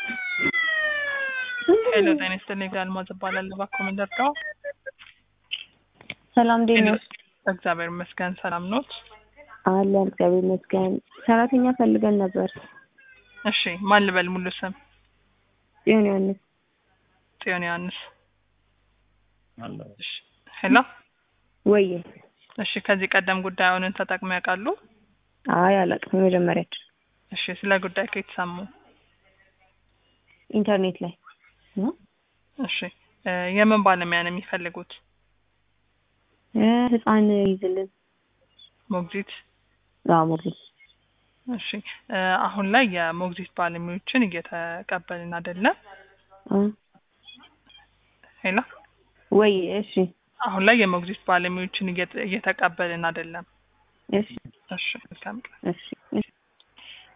ሄሎ ጤና ይስጥልኝ አልማዝ እባላለሁ። እባክዎ ምን ልርዳው? ሰላም እንዴት ነው? እግዚአብሔር ይመስገን ሰላም ኖት? አለን እግዚአብሔር ይመስገን። ሰራተኛ ፈልገን ነበር። እሺ ማን ልበል ሙሉ ስም? ጽዮን ዮሐንስ። ጽዮን ዮሐንስ። እሺ ሄሎ ወዬ። እሺ ከዚህ ቀደም ጉዳዩን ተጠቅመው ያውቃሉ? አይ አላውቅም፣ የመጀመሪያችን እሺ ስለ ጉዳይ ከየት ሰሙ? ኢንተርኔት ላይ ነው። እሺ እ የምን ባለሙያ ነው የሚፈልጉት? እ ህፃን ይዝልን ሞግዚት? አዎ ሞግዚት። እሺ እ አሁን ላይ የሞግዚት ባለሙያዎችን እየተቀበልን አይደለም። እ ሄሎ ወይ እሺ አሁን ላይ የሞግዚት ባለሙያዎችን እየተ- እየተቀበልን አይደለም። እሺ እሺ መልካም ቀን። እሺ እሺ